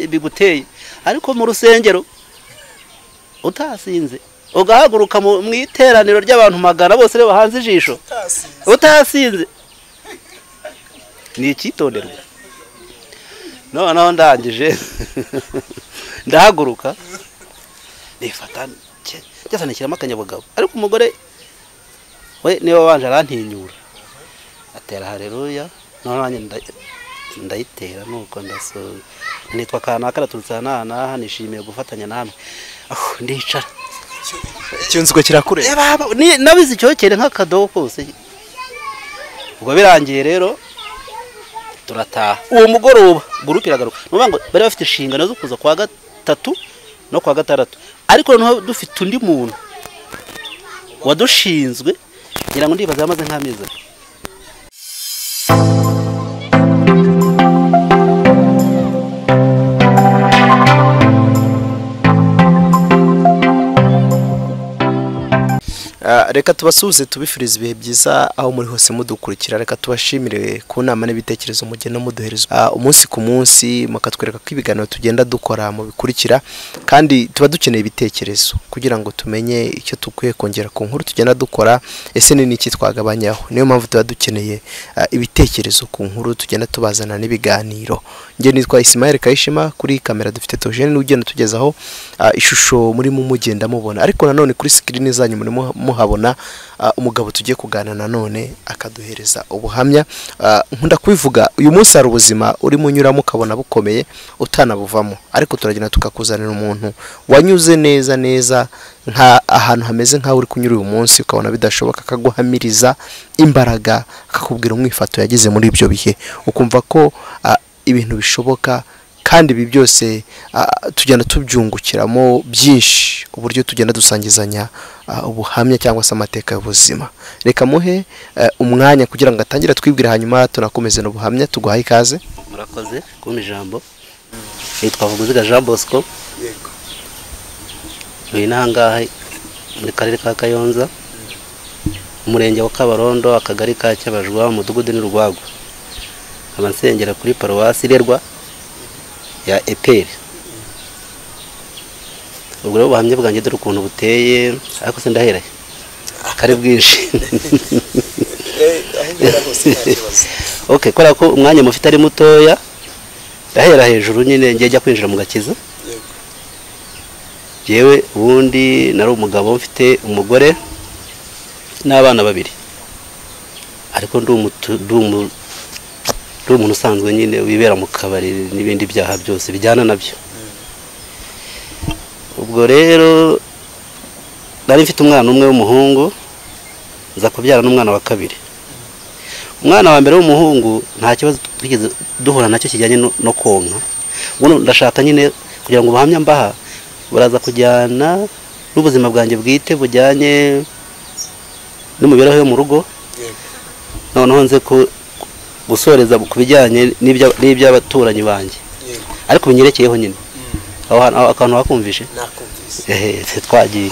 biguteye ariko mu rusengero utasinze ugahaguruka mu iteraniro ry'abantu magana bose reba hanze ijisho utasinze ni icyitonderwa noneho ndangije ndahaguruka nifata byasa nishyiramo akanyabugabo ariko umugore we niwe wabanje arantinyura atera hareruya nanjye ndayitera nuko ndasoza nitwa kanaka araturutse aha n'aha n'aha nishimiye gufatanya namwe ndicara icyo nziko kirakureba nabize icyokere nk'akadobo kose ubwo birangiye rero turataha uwo mugoroba gurupe iragaruka ni ukuvuga ngo bari bafite inshingano zo kuza kuwa gatatu no kuwa gatandatu ariko noneho dufite undi muntu wadushinzwe ngira ngo ndibaze yamaze nk'amezi abiri reka tubasuhuze tubifuriza ibihe byiza aho muri hose mudukurikira reka tubashimire ku nama n'ibitekerezo mugenda muduhereza Ah, umunsi ku munsi mukatwereka ko ibiganiro tugenda dukora mu bikurikira kandi tuba dukeneye ibitekerezo kugira ngo tumenye icyo dukwiye kongera ku nkuru tugenda dukora ese ni n'iki twagabanyaho niyo mpamvu tuba dukeneye ah, ibitekerezo ku nkuru tugenda tubazana n'ibiganiro njye nitwa Ismael Kayishema kuri kamera dufite Togene niwe ugenda tugezaho ah, ishusho murimo mugenda mubona ariko nanone kuri sikirini zanyu murimo muhabona ah, umugabo tugiye kuganira nanone akaduhereza ubuhamya Ah, nkunda kubivuga uyu munsi hari ubuzima urimo unyuramo ukabona bukomeye utanabuvamo ariko turagenda tukakuzanira umuntu wanyuze neza neza nka ahantu hameze nk'aho uri kunyura uyu munsi ukabona bidashoboka akaguhamiriza imbaraga akakubwira umwifato yagize muri ibyo bihe ukumva ko ah, ibintu bishoboka kandi ibi byose ah, tugenda tubyungukiramo byinshi uburyo tugenda dusangizanya ah, ubuhamya cyangwa se amateka y'ubuzima reka muhe eh, umwanya kugira ngo atangire atwibwire hanyuma tunakomeze n'ubuhamya tuguhaye ikaze murakoze kumpa ijambo nitwa vuguziga jean bosco uyu ni ahangaha mu karere ka kayonza umurenge wa kabarondo akagari ka cyabajwa umudugudu ni rwagwa nkaba nsengera kuri paruwasi irerwa ya eperi ubwo rero ubuhamya bwanjye dore ukuntu buteye ariko se ndahera he? kari bwinshi ok kubera ko umwanya mufite ari mutoya ndahera hejuru nyine njya kwinjira mu gakiza yewe ubundi nari umugabo mfite umugore n'abana babiri ariko ndi umutu- ndi umu- ndi umuntu usanzwe nyine wibera mu kabari n'ibindi byaha byose bijyana nabyo ubwo rero nari mfite umwana umwe w'umuhungu nza kubyara n'umwana wa kabiri umwana wa mbere w'umuhungu nta kibazo twigeze duhura nacyo kijyanye no- no konka ubu ndashaka nyine kugira ngo ubuhamya mbaha buraza kujyana n'ubuzima bwanjye bwite bujyanye n'imibereho yo mu rugo noneho nze ku- gusoreza ku bijyanye n'ibya- n'iby'abaturanyi banjye ariko binyerekeyeho nyine aho hantu- aho akantu wakumvishe Ehe, se twagiye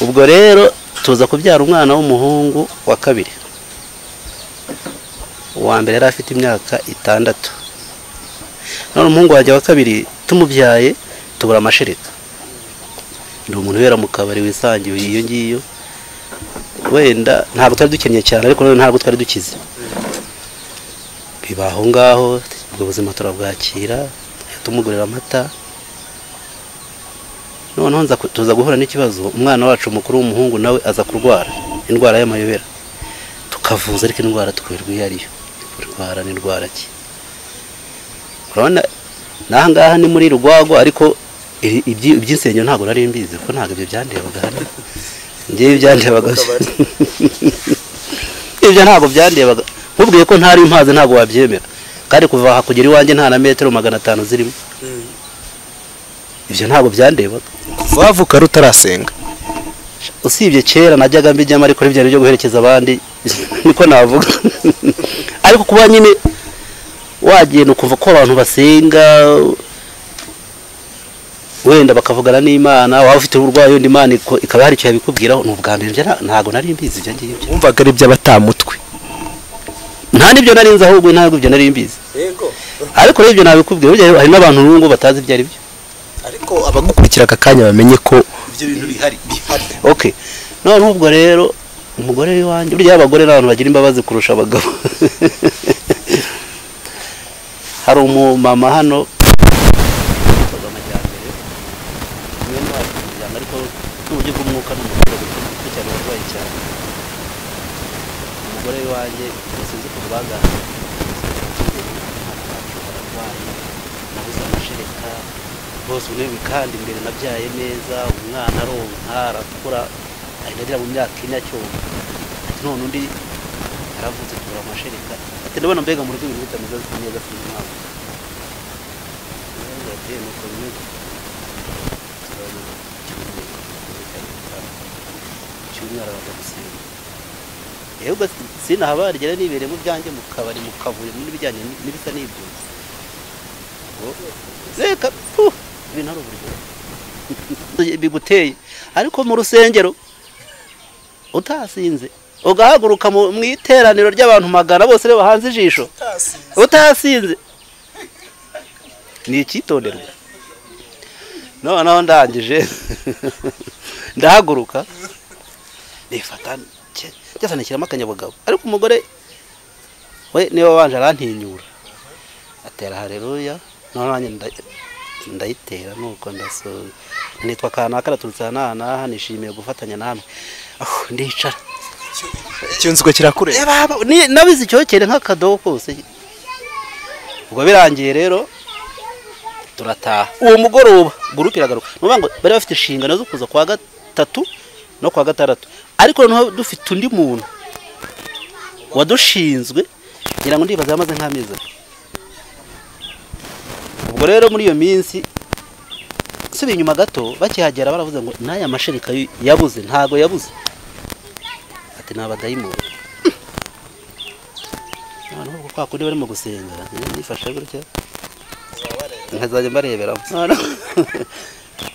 ubwo rero tuza kubyara umwana w'umuhungu wa kabiri uwa mbere yari afite imyaka itandatu none umuhungu wanjye wa kabiri tumubyaye tubura amashereka ni umuntu ubera mu kabari wisangiye iyo ngiyo wenda ntabwo twari dukennye cyane ariko noneho ntabwo twari dukize biba aho ngaho ubwo buzima turabwakira tumugurira amata noneho nza ku- tuza guhura n'ikibazo umwana wacu mukuru w'umuhungu nawe aza kurwara indwara y'amayobera tukavuza ariko indwara tukaberwa iyo ariyo indwara ni indwara ki urabona n'aha ngaha ni muri rwagwa ariko ibi- ibyi- iby'insenyo ntabwo nari mbizi kuko ntabwo ibyo byandebaga hano ngewe byandebaga ibyo ntabwo byandebaga nkubwiye ko ntari mpaze ntabwo wabyemera kandi kuva aha kugera iwanjye nta na metero magana atanu zirimo ibyo ntabwo byandebaga wavuka rutarasenga usibye kera najyaga mbijyamo ariko n'ibyo byo guherekeza abandi niko navuga ariko kuba nyine wagenda ukumva ko abantu basenga wenda bakavugana n'imana waba ufite uburwayi wenda imana iko- ikaba hari icyo yabikubwiraho ni ubwa mbere ibyo nta- ntabwo nari mbizi ibyo ngibyo wumvaga ari iby'abatamutwe nta n'ibyo nari nzi ahubwo ntabwo ibyo nari mbizi ariko rero ibyo nabikubwiye burya hari n'abantu n'ubu batazi ibyo ari byo ariko abagukurikira aka kanya bamenye ko ibyo bintu bihari okay noneho ubwo rero umugore w'iwanjye burya abagore ni abantu bagira imbabazi kurusha abagabo hari umumama hano witwaga amajyambere umwe mu bajyambere ariko n'uburyo bw'umwuka n'umubiri gukurikirana abarwayi cyane umugore w'iwanjye sinzi ku baganiriye abarwayi nabuze amashereka bose urebye kandi imbere nabyaye neza umwana aronka arakura ahita agera mu myaka ine acyumva ati none undi yaravutse kubura amashereka ati ndabona mbega mu rugo ibintu bitameze neza ku mwaka cyumweru bakamusenga yego sinahabarigera nibereye mu byanjye mu kabari mu kavuyo n'ibijyanye n'ibisa n'ibyo reka puh ibintu ari uburyo biguteye ariko mu rusengero utasinze ugahaguruka mu iteraniro ry'abantu magana bose reba hanze ijisho utasinze ni icyitonderwa noneho ndangije ndahaguruka nifata cyasa nishyiramo akanyabugabo ariko umugore we niwe wabanje arantinyura atera hareruya nanjye ndayitera nuko ndasoza nitwa kanaka araturutse aha n'aha n'aha nishimiye gufatanya namwe aho ndicara icyunzwe kirakureba nabize icyokere nk'akadobo kose ubwo birangiye rero turataha uwo mugoroba gurupe iragaruka ni ukuvuga ngo bari bafite inshingano zo kuza kuwa gatatu no kuwa gatandatu ariko noneho dufite undi muntu wadushinzwe ngira ngo ndibaze yamaze nk'amezi abiri ubwo rero muri iyo minsi nsubiye inyuma gato bakihagera baravuze ngo n'aya mashereka yabuze ntago yabuze ati ni abadayimoni abantu ubwo kwa kundi barimo gusenga nifashe gutya nkazajya mbareberamo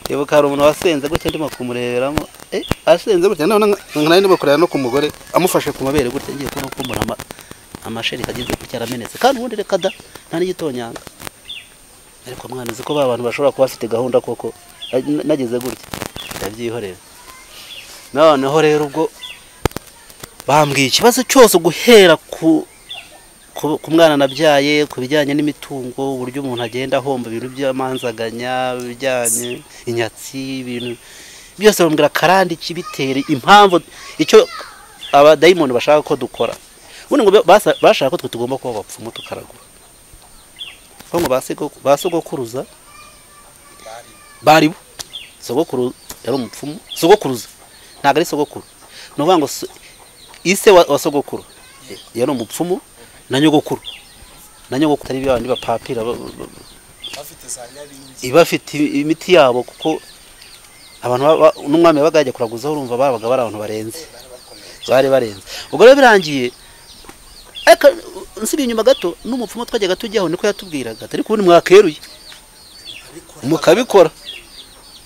ibuka hari umuntu wasenze gutya ndimo kumureberamo eh asenze gutya none nkanari ndimo kureba no ku mugore amufashe ku mabere gutya ngiye kubona ko umuntu amashereka ageze gutya aramenetse kandi ubundi reka da nta n'igitonyanga ariko mwana uzi ko ba bantu bashobora kuba bafite gahunda koko nageze gutya ndabyihorera noneho rero ubwo bambwiye ikibazo cyose guhera ku ku mwana nabyaye ku bijyanye n'imitungo uburyo umuntu agenda ahomba ibintu by'amanzaganya ibijyanye inyatsi ibintu byose bambwira karande ikibitera impamvu icyo abadayimoni bashaka ko dukora ubundi ngo bashaka ko twe tugomba kuba abapfumu tukaragura kuko ngo ba sogokuruza baribo sogokuru yari umupfumu sogokuruza ntabwo ari sogokuru ni ukuvuga ngo ise wa sogokuru yari umupfumu na nyogokuru na nyogokuru ari bandi bapapira iba afite imiti yabo kuko abantu n'umwami yabaga yajya kuraguzaho urumva babaga bari abantu barenze bari barenze ubwo rero birangiye nsubiye inyuma gato n'umupfumu twajyaga tujyaho niko yatubwiraga ariko ubundi mwakeruye mukabikora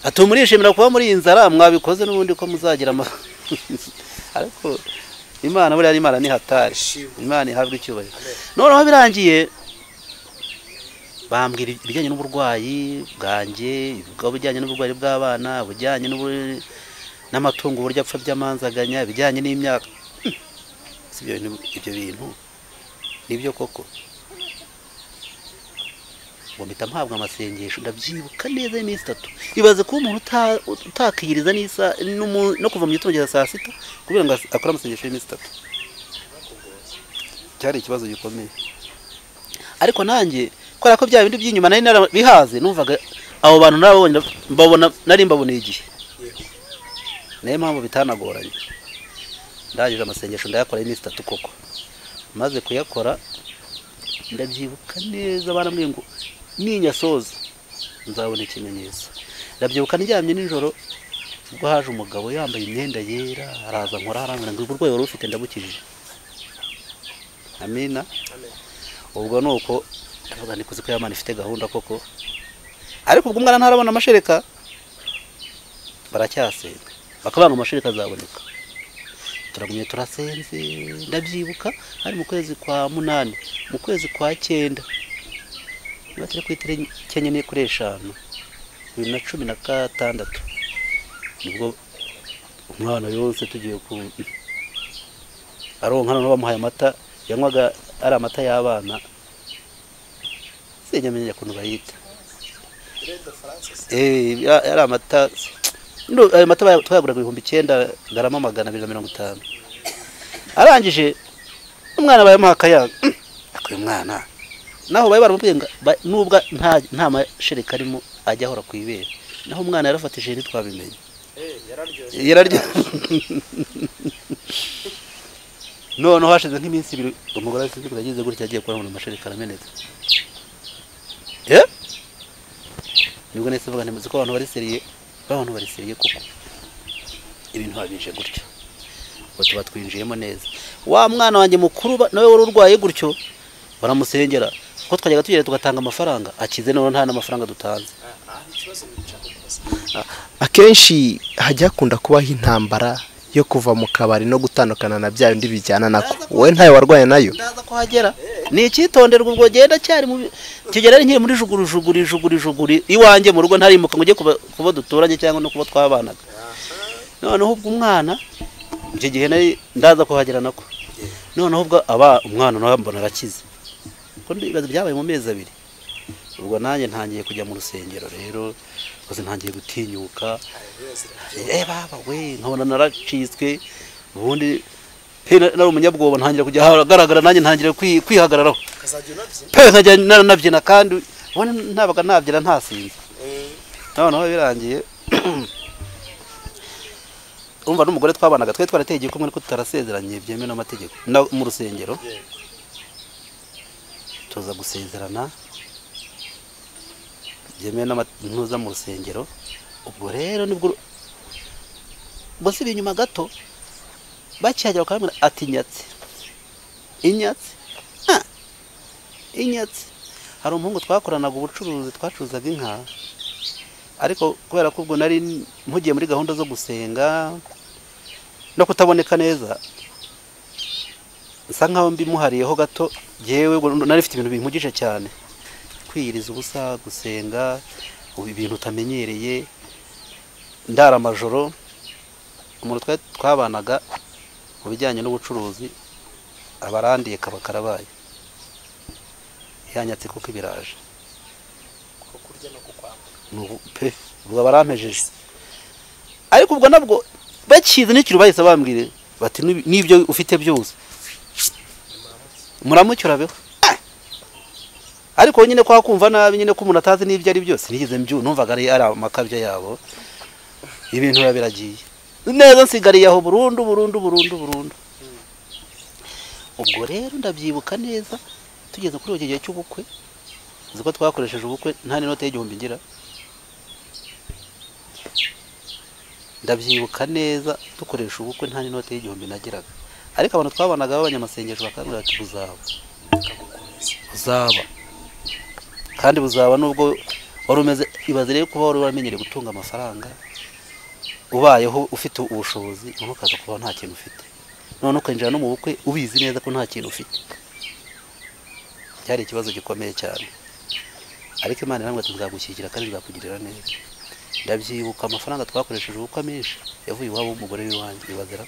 ati murishimira kuba muri iyi nzara mwabikoze n'ubundi ko muzagira ariko imana buriya imana ni hatari imana ihabwa icyubahiro noneho birangiye bambwira ibijyanye n'uburwayi bwanjye ibijyanye n'uburwayi bw'abana ubujyanye n'amatungo uburyo apfa by'amanzaganya ibijyanye n'imyaka ibyo bintu nibyo koko ngo mpita mpabwa amasengesho ndabyibuka neza y'iminsi itatu ibaze kuba umuntu utakiyiriza no kuva mu gitondo cya saa sita kubera ngo akore amasengesho y'iminsi itatu cyari ikibazo gikomeye ariko nanjye kubera ko bya bindi by'inyuma nari narabihaze numvaga abo bantu narababonye nari mbaboneye igihe niyo mpamvu bitanagoranye ndangije amasengesho ndayakora y'iminsi itatu koko maze kuyakora ndabyibuka neza barambwiye ngo ninyasoza nzabona ikimenyetso ndabyibuka ndyamye nijoro ubwo haje umugabo yambaye imyenda yera araza nkora arambwira ngo uburwayi wari ufite ndabukijije amina ubwo ni uko ndavuga ndi kuzi ko yamana ifite gahunda koko ariko ubwo umwana ntarabona amashereka baracyasenga bakavuga ngo amashereka azaboneka turagumye turasenze ndabyibuka hari mu kwezi kwa munani mu kwezi kwa cyenda niba turi ku itara icyanya enye kuri eshanu bibiri na cumi na gatandatu nibwo umwana yose tugiye ku aronka noneho bamuhaye amata yanywaga ari amata y'abana sinjya ukuntu bayita Eh, ya- yari amata no, ayo mata baya- twayaguraga ibihumbi icyenda garama magana abiri na mirongo itanu arangije umwana bayamuha akayaga akuye umwana naho bari baramubwiye ngo ba- nubwo nta nta mashereka arimo ajya ahora ku ibere naho umwana yarafatishije ntitwabimenye yararya noneho hashize nk'iminsi ibiri umugore w'inzego yagize gutya agiye kurabona amashereka aramenetse Eh? nibwo nahise mvuga ntimuzi ko abantu bariseriye abantu bariseriye koko ibintu babije gutyo ngo tuba twinjiyemo neza wa mwana wanjye mukuru ba- nawe wari urwaye gutyo baramusengera ko twajyaga tugenda tugatanga amafaranga akize none nta n'amafaranga dutanze akenshi hajya hakunda kubaho intambara yo kuva mu kabari no gutandukana na bya bindi bijyana nako wowe ntayo warwaye nayo ndaza kuhagera ni icyitonderwa ubwo genda cyari mu kigera ari nkiri muri juguri juguri juguri juguri iwanjye mu rugo ntarimuka ngo ujye kuba- kubo duturanye cyangwa no kuba twabanaga noneho ubwo umwana icyo gihe nari ndaza kuhagera nako noneho ubwo aba umwana nawe mbona arakize kuko ibibazo byabaye mu mezi abiri ubwo nanjye ntangiye kujya mu rusengero rero rwose ntangiye gutinyuka eh baba we nkabona naracitswe ubundi pe na- nari umunyabwoba ntangira kujya ahagaragara nanjye ntangira kwi- kwihagararaho pe nkajya naranabyina kandi ubundi nabaga nabyina ntasinze noneho birangiye umva n'umugore twabanaga twari twarateye igikumwe ariko tutarasezeranye byemewe n'amategeko na- mu rusengero tuza gusezerana byemewe n'amatuza mu rusengero ubwo rero nibwo bose inyuma gato bakihagera bakamubwira ati nyatsi inyatsi Ah! inyatsi hari umuhungu twakoranaga ubucuruzi twacuruzaga inka ariko kubera ko ubwo nari mpugiye muri gahunda zo gusenga no kutaboneka neza nsa nkaho mbimuhariyeho gato yewe nari mfite ibintu bimpugije cyane kwiyiriza ubusa gusenga ubu ibintu utamenyereye ndara amajoro umuntu twari twabanaga mu bijyanye n'ubucuruzi abarandiye kabakara bayo yanyatse kuko ibiraje ni ubu pe ubwo barampejeje ariko ubwo nabwo bakize n'ikintu bahise bambwire bati "Nib- n'ibyo ufite byose muramuke urabeho Ah! ariko nyine kwa kumva nabi nyine ko umuntu atazi n'ibyo ari byose nigeze mbyuka numvaga ari ari amakabyo yabo ibintu biba biragiye neza nsigariye aho burundu burundu burundu burundu ubwo rero ndabyibuka neza tugeze kuri icyo gihe cy'ubukwe uzi ko twakoresheje ubukwe nta n'inote y'igihumbi ngira ndabyibuka neza dukoresha ubukwe nta n'inote y'igihumbi nagiraga ariko abantu twabanaga b'abanyamasengesho bakambwira bati buzaba buzaba kandi buzaba nubwo wari umeze ibaze rero kuba wari waramenyereye gutunga amafaranga ubayeho ufite ubushobozi noneho ukaza kuba nta kintu ufite none ukinjira no mu bukwe ubizi neza ko nta kintu ufite byari ikibazo gikomeye cyane ariko imana iramwe ati nzagushyigikira kandi nzakugirira neza ndabyibuka amafaranga twakoresheje ubukwe menshi yavuye iwabo w'umugore w'iwanjye ibazira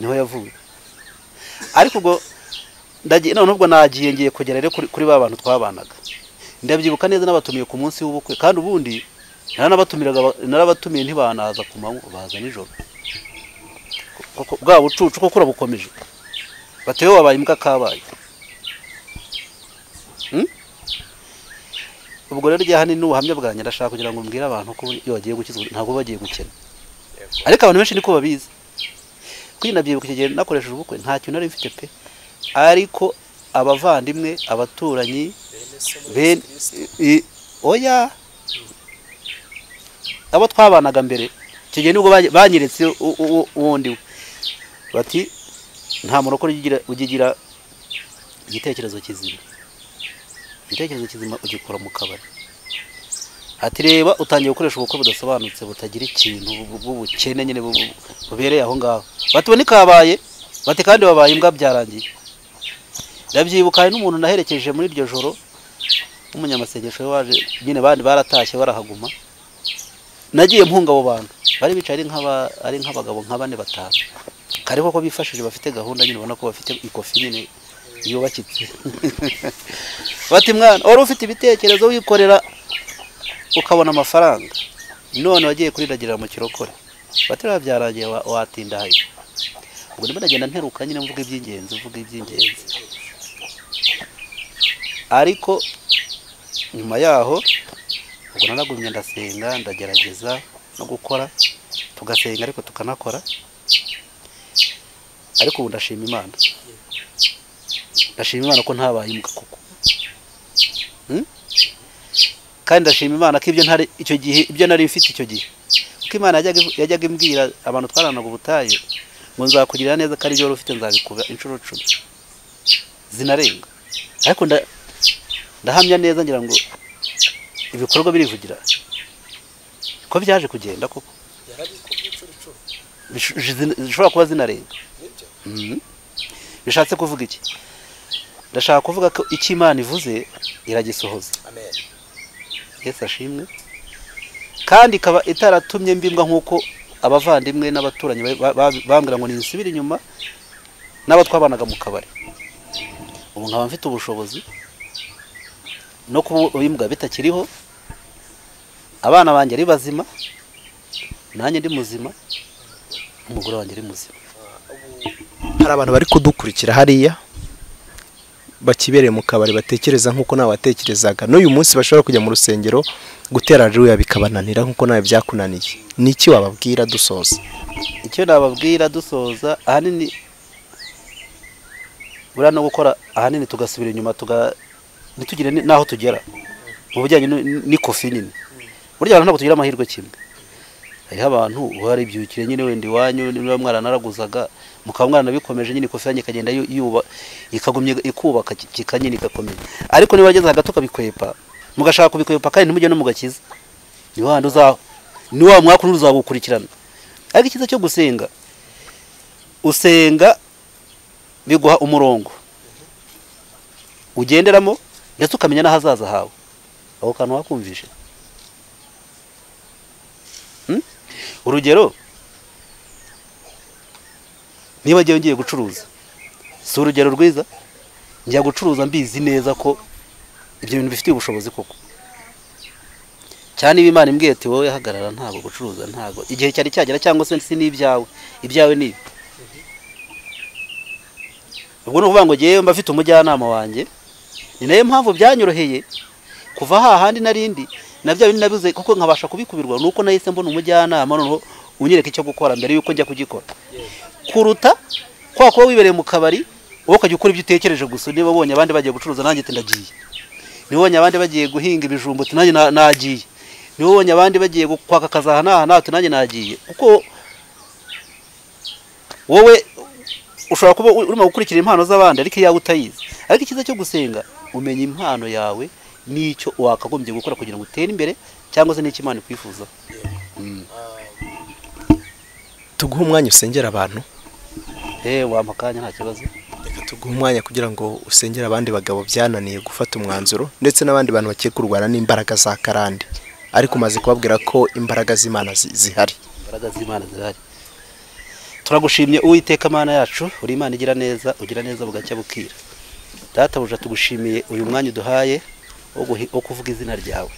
niho yavuye ariko ubwo ndagiye noneho ubwo nagiye ngiye kugera rero kuri, kuri ba bantu twabanaga ndabyibuka neza nabatumiye ku munsi w'ubukwe kandi ubundi naranabatumiraga ba- narabatumiye ntibanaza ku manywa baza nijoro Kuko bwa bucucu kuko urabukomeje batewe wabaye imbwa kabaye Hmm? ubwo rero rya hano ni ubuhamya bwanjye ndashaka kugira ngo mbwire abantu ko iyo bagiye gukizwa ntabwo bagiye gukena ariko abantu benshi niko babizi kuko nabyibuka icyo gihe nakoresheje ubukwe nta kintu nari mfite pe ariko abavandimwe abaturanyi bene i- oya abo twabanaga mbere icyo gihe nibwo banyi- banyeretse u- u- u- uwundi we bati nta murokore ugira- ugigira igitekerezo kizima igitekerezo kizima ugikura mu kabari ati reba utangiye gukoresha ubukwe budasobanutse butagira ikintu bu- bu- bukene nyine bu- bu- bubereye aho ngaho bati ubu nikabaye bati kandi babaye imbwa byarangiye ndabyibuka hari n'umuntu naherekeje muri iryo joro w'umunyamasengesho waje nyine abandi baratashye barahaguma nagiye mpunga abo bantu bari bicaye ari nk'aba ari nk'abagabo nka bane batanu kare koko bifashije bafite gahunda nyine ubona ko bafite ikofi nyine yubakitse bati mwana wari ufite ibitekerezo wikorera ukabona amafaranga none wagiye kuriragirira mu kirokore bati rero byarangiye wa- watinda hayo ubwo ndimo ndagenda nteruka nyine mvuga iby'ingenzi mvuga iby'ingenzi ariko nyuma yaho ubwo naragumye ndasenga ndagerageza no gukora tugasenga ariko tukanakora ariko ubu ndashima imana ndashima imana ko ntabaye imbwa koko Hmm? kandi ndashima imana ko ibyo ntari icyo gihe ibyo nari mfite icyo gihe kuko imana yajyaga ivu- yajyaga imbwira abantu twaranaga ubutayu ngo nzakugirira neza ko ari ibyo wari ufite nzabikuba inshuro cumi zinarenga ariko nda- ndahamya neza ngira ngo ibikorwa birivugira ko byaje kugenda koko Bish- zina- zishobora kuba zinarenga Mhm. bishatse kuvuga iki ndashaka kuvuga ko icyo imana ivuze iragisohoza yesu ashimwe kandi ikaba itaratumye mbimbwa nk'uko abavandimwe n'abaturanyi ba- ba- ba- bambwira ngo nisubire inyuma n'abo twabanaga mu kabari ubu nkaba mfite ubushobozi no kuba ubumuga bitakiriho abana banjye ari bazima nanjye ndi muzima umugore wanjye ari muzima hari abantu bari kudukurikira hariya bakibereye mu kabari batekereza nk'uko nawe watekerezaga n'uyu munsi bashobora kujya mu rusengero gutera ruya bikabananira nk'uko nawe byakunaniye ni iki wababwira dusoza icyo nababwira dusoza ahanini buriya no gukora ahanini tugasubira inyuma tuga ntitugire ni- n'aho tugera mu bijyanye n'u- n'ikofi nini burya abantu ntabwo tugira amahirwe kimwe hariho abantu uhari byukire nyine wenda iwanyu niba mwaranaraguzaga mukaba mwaranabikomeje nyine ikofi yanyu ikagenda yu- yuba ikagumya ikubaka ki- kika nyine igakomera ariko niba wageze hagati ukabikwepa mugashaka kubikwepa kandi ntimujye no mugakiza ni wa uza ni wa mwaka undi uzagukurikirana ariko icyiza cyo gusenga usenga biguha umurongo ugenderamo ndetse ukamenya n'ahazaza hawe ako kantu wakumvishe Hmm? urugero niba ngewe ngiye gucuruza si urugero rwiza njya gucuruza mbizi neza ko ibyo bintu bifitiye ubushobozi koko cyane niba imana imbwiye ati wowe hagarara ntabwo gucuruza ntabwo igihe cyari cyagera cyangwa se si n'ibyawe ibyawe ni ibi ubwo ni ukuvuga ngo ngewe mba mfite umujyanama wanjye ni nayo mpamvu byanyoroheye kuva hahandi narindi na bya bindi nabuze kuko nkabasha kubikubirwa nuko nahise mbona umujyanama noneho unyereka icyo gukora mbere yuko njya kugikora kuruta kwa kuba wibereye mu kabari wowe ukajya ukora ibyo utekereje gusa niba ubonye abandi bagiye gucuruza nanjye ati ndagiye nibonye abandi bagiye guhinga ibijumba uti nanjye na- nagiye nibonye abandi bagiye gu- kwaka akazi aha n'aha nawe uti nanjye nagiye kuko wowe ushobora kuba u- urimo gukurikira impano z'abandi ariko iyawe utayizi ariko icyiza cyo gusenga umenya impano yawe n'icyo wakagombye gukora kugira ngo utere imbere cyangwa se n'icyo imana ikwifuza tuguhe umwanya usengera abantu eee wampa akanya nta kibazo reka tuguhe umwanya kugira ngo usengere abandi bagabo byananiye gufata umwanzuro ndetse n'abandi bantu bagiye kurwana n'imbaraga za karande ariko umaze kubabwira ko imbaraga z'imana zi- zihari imbaraga z'imana zirahari turagushimye uwiteka mana yacu uri imana igira neza ugira neza bugacya bukira databuja tugushimiye uyu mwanya uduhaye wo guhi- wo kuvuga izina ryawe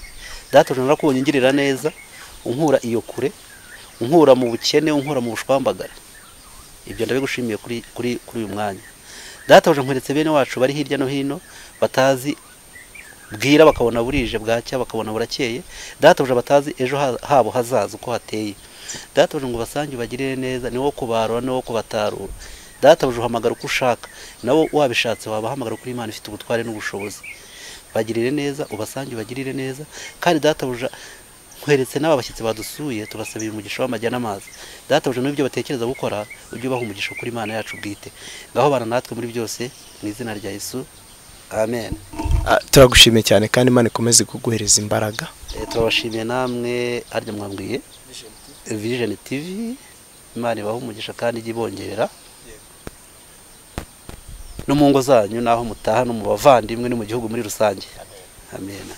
databuja narakubonye ungirira neza unkura iyo kure unkura mu bukene unkura mu bushwambagara ibyo ndabigushimiye kuri kuri kuri uyu mwanya databuja nkweretse bene wacu bari hirya no hino batazi bwira bakabona burije bwacya bakabona burakeye databuja batazi ejo ha- habo hazaza uko hateye databuja ngo basange ubagirire neza ni wo kubarura ni wo kubatarura databuja uhamagara uko ushaka nabo wabishatse wabahamagara kuri imana ifite ubutware n'ubushobozi bagirire neza ubasange ubagirire neza kandi databuja nkweretse n'aba bashyitsi badusuye tubasabira umugisha w'amajya n'amazi databuja n'ibyo batekereza gukora ujye ubaha umugisha kuri imana yacu bwite ngaho bana natwe muri byose mu izina rya yesu amen Ah, turagushimiye cyane kandi imana ikomeze kuguhereza imbaraga Eh, turabashimiye namwe harya mwambwiye vision tv imana ibaha umugisha kandi ijye ibongerera no mu ngo zanyu naho mutaha no mu bavandimwe no mu gihugu muri rusange amen